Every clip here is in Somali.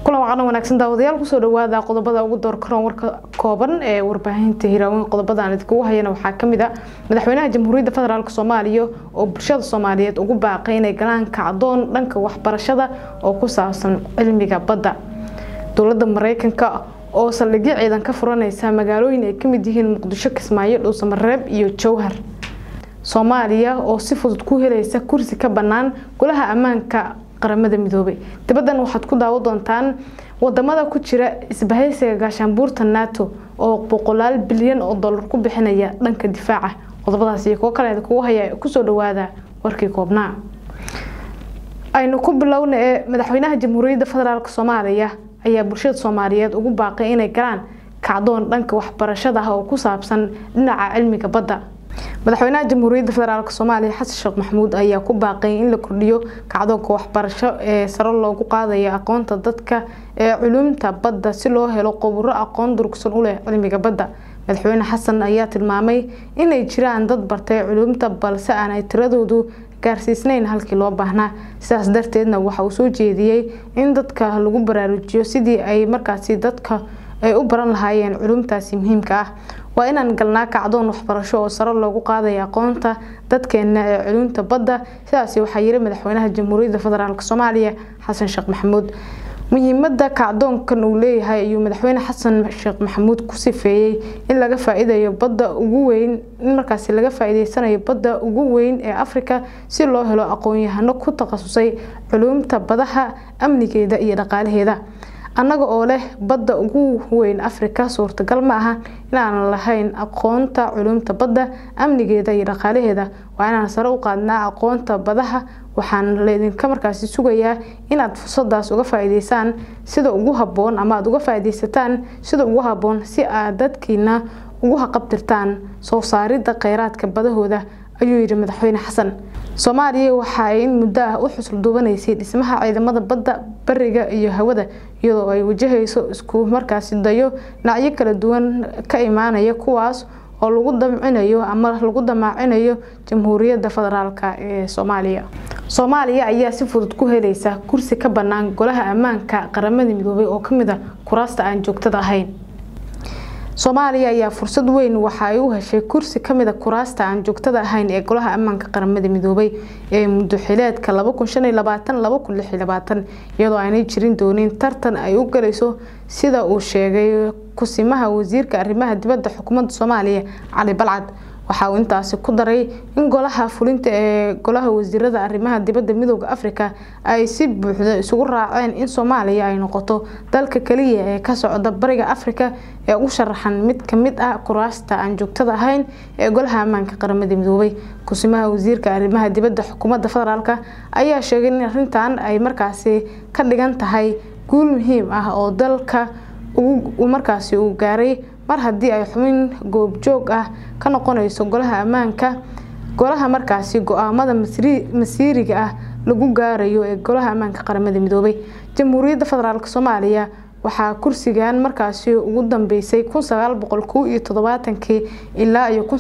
kulan wacana wanaagsan daawadayaal kusoo dhawaada qodobada ugu door karoon warka kooban ee warbaahinta hiraaweyn qodobada aan idinkugu hayana waxaa kamid a madaxweynaha jamhuuriyadda federaalk soomaaliya oo bulshada soomaaliyeed ugu baaqay inay galaan kacdoon dhanka waxbarashada oo ku saabsan cilmiga badda dowladda mareykanka oo saldhigyo ciidan ka furaneysa magaalooyin ay kamid yihiin muqdisho kismaayo dhuusamareeb iyo jowhar soomaaliya oo si fudud ku helaysa kursi ka bannaan golaha ammaanka qaramada midoobay dibaddan waxaad ku daawo doontaan wadamada ku jira isbahaysiga gaashaanbuurta nato oo boqolaal bilyan oo dollar ku bixinaya dhanka difaaca qodobadaas iyo kuwo kale kugu haya kusoo dhawaada warkii koobnaa aynu ku bilowna ee madaxweynaha jamhuuriyadda federaalk soomaaliya ayaa bulshada soomaaliyeed ugu baaqay inay galaan kacdoon dhanka waxbarashada ah oo ku saabsan dhinaca cilmiga badda madaxweynaha jamhuuriyadda federaalk soomaaliya xasan sheekh maxamuud ayaa ku baaqay in la kordhiyo kacdoonka waxbarasho ee sare loogu qaadayo aqoonta dadka ee culumta badda si loo helo qoburo aqoon durugsan u leh cilmiga badda madaxweyne xasan ayaa tilmaamay inay jiraan dad bartay culumta balse aanay tiradoodu gaarsiisnayn halkii loo baahnaa sidaas darteedna waxa uu soo jeediyey in dadka lagu baraarujiyo sidii ay markaasi dadka ay u baran lahaayeen culumtaasi muhiimka ah waa inaan galnaa kacdoon waxbarasho oo sare loogu qaadaya aqoonta dadkeena ee culumta badda sidaasi waxaa yiri madaxweynaha jamhuuriyadda federaalk soomaaliya xasan sheekh maxamuud muhiimada kacdoonkan uu leeyahay ayuu madaxweyne xasan sheekh maxamuud ku sifeeyey in laga faa-iidayo badda ugu weyn in markaasi laga faa-iideysanayo badda ugu weyn ee afrika si loo helo aqoon-yahano ku takhasusay culumta badaha amnigeeda iyo dhaqaalaheeda annaga oo leh badda ugu weyn afrika suurtagal ma aha inaanan lahayn aqoonta culumta badda amnigeeda iyo dhaqaalaheeda waa inaan sare u qaadnaa aqoonta badaha waxaan laydinka markaasi sugayaa inaad fursadaas uga faa-iideysaan sida ugu haboon ama aada uga faa-ideysataan sida ugu haboon si aad dadkiina ugu haqabtirtaan soo saaridda kheyraadka badahooda ayuu yidhi madaxweyne xasan soomaaliya waxa ay in muddo ah u xusul duubanaysay dhismaha ciidamada badda bariga iyo hawada iyadoo ay wajahayso isku markaasi dayo dhinacyo kala duwan ka imaanaya kuwaas oo lagu damcinayo ama lagu damaacinayo jamhuuriyadda federaalk ee soomaaliya soomaaliya ayaa si fudud ku helaysa kursi ka bannaan golaha ammaanka qaramada midoobay oo kamid a kuraasta aan joogtada ahayn soomaaliya ayaa fursad weyn waxa ay u heshay kursi kamid a kuraasta aan joogtada ahayn ee golaha ammaanka qaramada midoobay ee muddoxileedka iyadoo aanay jirin doonin tartan ay u galayso sida uu sheegay kusimaha wasiirka arrimaha dibadda xukuumadda soomaaliya cali balcad waxa uu intaasi ku daray in golaha fulinta ee golaha wasiirada arrimaha dibadda midooda afrika ay si buuxda isugu raaceen in soomaaliya ay noqoto dalka kaliya ee ka socda bariga afrika ee u sharaxan mid kamid ah kuraasta aan joogtada ahayn ee golaha ammaanka qaramada midoobay kusimaha wasiirka arrimaha dibadda xukuumadda federaalk ayaa sheegay in arrintan ay markaasi ka dhigan tahay guul muhiim ah oo dalka markaasi uu gaaray mar haddii ay xubin goobjoog ah ka noqonayso golaha ammaanka golaha markaasi go-aamada masiiriga ah lagu gaarayo ee golaha ammaanka qaramada midoobay jamhuuriyadda federaalk soomaaliya waxaa kursigan markaasi ugu dambeysay ilaa iyo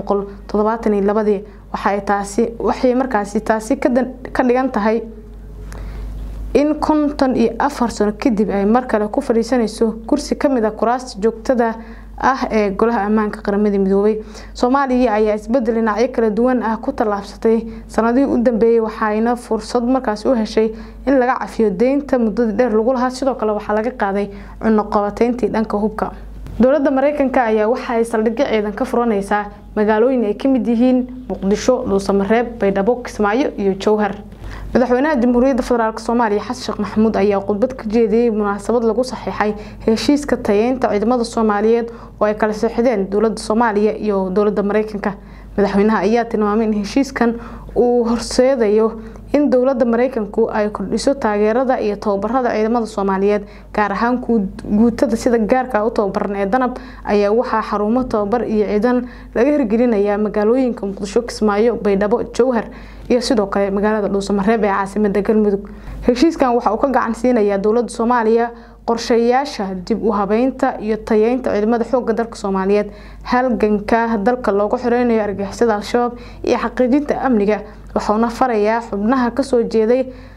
waxay markaasi taasi ka dhigan tahay in konton iyo afar sano kadib ay mar kale ku fadhiisanayso kursi kamid a kuraasta joogtada ah ee golaha ammaanka qaramada midoobay soomaaliya ayaa isbedel dhinacyo kala duwan ah ku tallaabsatay sanadihii u dambeeyey waxayna fursad markaasi u heshay in laga cafiyo deynta muddadii dheer lagu lahaa sidoo kale waxaa laga qaaday cunoqabateyntii dhanka hubka dowladda mareykanka ayaa waxa ay saldhigyo ciidan ka furaneysaa magaalooyin ay kamid yihiin muqdisho dhuusamareeb baydhabo kismaayo iyo jowhar madaxweynaha jamhuuriyadda federaalk soomaaliya xasan sheekh maxamuud ayaa khudbad ka jeediyey munaasabad lagu saxiixay heshiiska tayeynta ciidamada soomaaliyeed oo ay kala seexdeen dowladda soomaaliya iyo dowladda mareykanka madaxweynaha ayaa tilmaamay in heshiiskan uu horseedayo in dowladda mareykanku ay kordhiso taageerada iyo tababarada ciidamada soomaaliyeed gaar ahaan guutada sida gaarka u tababaran ee danab ayaa waxaa xarumo tababar iyo ciidan laga hirgelinayaa magaalooyinka muqdisho kismaayo baydhabo jowhar iyo sidoo kale magaalada dhuusamareeb ee caasimada galmudug heshiiskan waxa uu ka gacan siinayaa dowladda soomaaliya qorshayaasha dib u habeynta iyo tayeynta ciidamada xooga dalka soomaaliyeed halganka dalka loogu xireynayo argixisada al-shabaab iyo xaqiijinta amniga wuxuuna farayaa xubnaha kasoo jeeday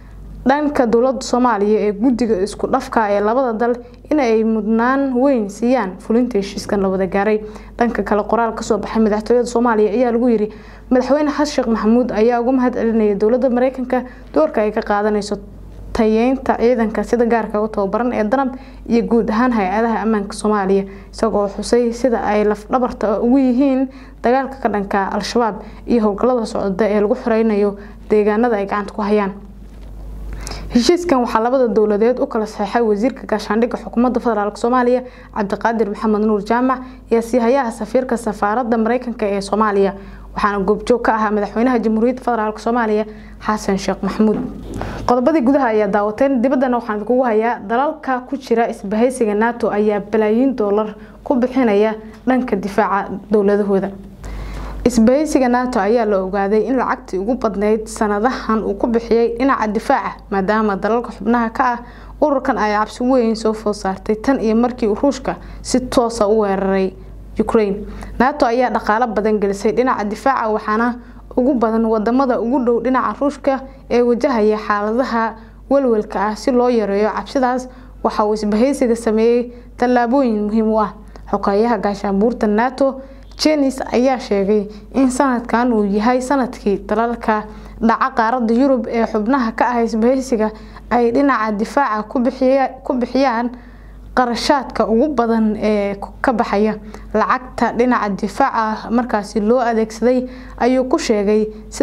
dhanka dowlada soomaaliya ee guddiga isku dhafka ee labada dal in ay mudnaan weyn siiyaan fulinta heshiiskan la wada gaaray dhanka kale qoraal kasoo baxay madaxtooyada soomaaliya ayaa lagu yiri madaxweyne xasan sheekh maxamuud ayaa uga mahad celinaya dowlada mareykanka doorka ay ka qaadanayso tayeynta ciidanka sida gaarka u tababaran ee danab iyo guud ahaan hay-adaha ammaanka soomaaliya isagoo xusay sida ay lafdhabarta ugu yihiin dagaalka ka dhanka al-shabaab iyo howlgallada socda ee lagu xoreynayo deegaanada ay gacanta ku hayaan heshiiskan waxaa labada dowladeed u kala saxeixay wasiirka gaashaandhigga xukuumadda federaalk soomaaliya cabdiqaadir maxamed nuur jaamac iyo siihayaha safiirka safaaradda mareykanka ee soomaaliya waxaana goobjoog ka ahaa madaxweynaha jamhuuriyadda federaalk soomaaliya xasan sheekh maxamuud qodobadii gudaha ayaa daawateen dibaddana waxaan idinkugu hayaa dalalka ku jira isbahaysiga nato ayaa balaayiin doolar ku bixinaya dhanka difaaca dowladahooda isbahaysiga nato ayaa la ogaaday in lacagtii ugu badneyd sanadahan uu ku bixiyey dhinaca difaaca maadaama dalalka xubnaha ka ah ururkan ay cabsi weyn soo food saartay tan iyo markii ruushka si toosa u weeraray ukraine nato ayaa dhaqaalo badan gelisay dhinaca difaaca waxaana ugu badan wadamada ugu dhow dhinaca ruushka ee wajahaya xaaladaha walwalka ah si loo yareeyo cabsidaas waxa uu isbahaysiga sameeyey tallaabooyin muhiim u ah xogeeyaha gaashaanbuurta nato jenis ayaa sheegay in sanadkan uu yahay sanadkii dalalka dhaca qaarada yurub ee xubnaha ka ah isbahaysiga ay dhinaca difaaca ku bixiyaan qarashaadka ugu badan ee ka baxaya lacagta dhinaca difaaca markaasi loo adeegsaday ayuu ku sheegay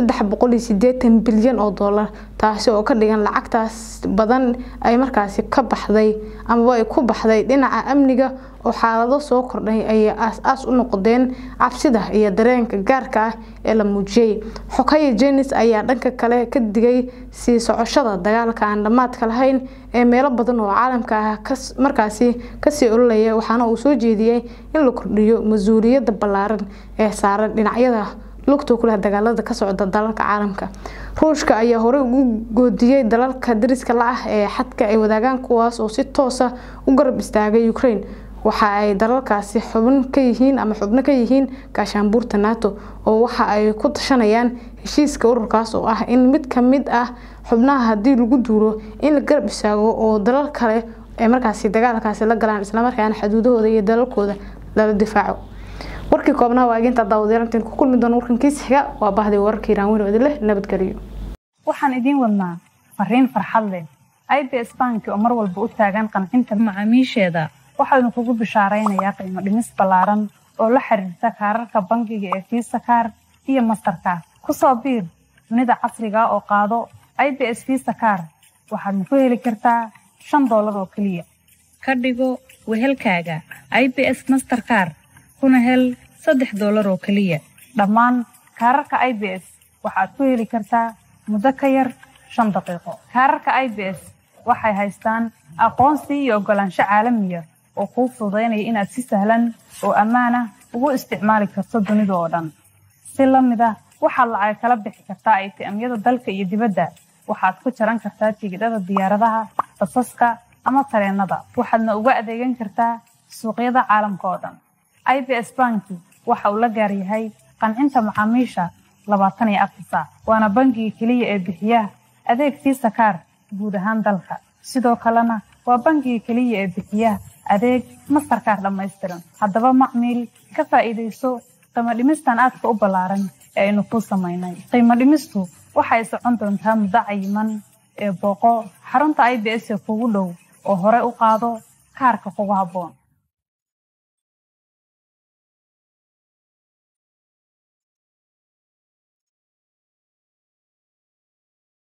bilyan oo doolar taasi oo ka dhigan lacagtaas badan ay markaasi ka baxday amaba ay ku baxday dhinaca amniga oo xaalado soo kordhay ayay aas-aas u noqdeen cabsida iyo dareenka gaarka ah ee la muujiyey xogaya jenis ayaa dhanka kale ka digay sii socoshada dagaalka aan dhammaadka lahayn ee meelo badan oo caalamka ah markaasi kasii ololaya waxaana uu soo jeediyey in la kordhiyo mas-uuliyadda ballaaran ee saaran dhinacyada lugta kuleh dagaalada ka socda dalalka caalamka ruushka ayaa horey ugu goodiyey dalalka dariska la ah ee xadka ay wadaagaan kuwaas oo si toosa u garab istaagay ukraine waxa ay dalalkaasi xubn ka yihiin ama xubno ka yihiin gaashaanbuurta nato oo waxa ay ku tashanayaan heshiiska ururkaas oo ah in mid ka mid ah xubnaha haddii lagu duuro in la garab istaago oo dalal kale ay markaasi dagaalkaasi la galaan islamarkaana xuduudahooda iyo dalalkooda lala difaaco warkii koobnaha waa eeginta daawadayaal ku kulmi doona warkankiis xiga waa bahday wararka iraan weyn oo idin leh nabadgeliyo waxaan idiin wadnaa fariin farxad leh ibs banki oo mar walba u taagan qancinta macaamiisheeda waxaanu kugu bishaaraynayaa qiimo dhimis ballaaran oo la xiriirta kaararka bangiga ee fiisa kaar iyo mastarkaar ku soo biir dunida casriga oo qaado ibs fiisa kaar waxaadna ku heli kartaa shan doolar oo keliya ka dhigo wehelkaaga ibs masterkaar kuna hel saddex doolar oo keliya dhammaan kaararka ibs waxaad ku heli kartaa muddo ka yar shan daqiiqo kaararka ibs waxay haystaan aqoonsi iyo oggolaansho caalamiya oo kuu fududaynaya inaad si sahlan oo ammaan ah ugu isticmaali karto dunida oo dhan si la mid ah waxaad lacag kala bixi kartaa aytiamyada dalka iyo dibadda waxaad ku jaran kartaa tigidhada diyaaradaha basaska ama tareennada waxaadna uga adeegan kartaa suuqyada caalamka oo dhan ibs banki waxa uu la gaaryahay qancinta macaamiisha labaatan iyo afar saac waana bangiga keliya ee bixiya adeeg fiisa kaar guud ahaan dalka sidoo kalena waa bangiga keliya ee bixiya adeeg mastarkaar dhammaystiran haddaba macmiil ka faa'iidayso qiimo dhimistan aadka u ballaaran ee aynu kuu samaynay qiimo dhimistu waxay socon doontaa muddo cayiman ee booqo xarunta ibs ee kugu dhow oo hore u qaado kaarka kugu habboon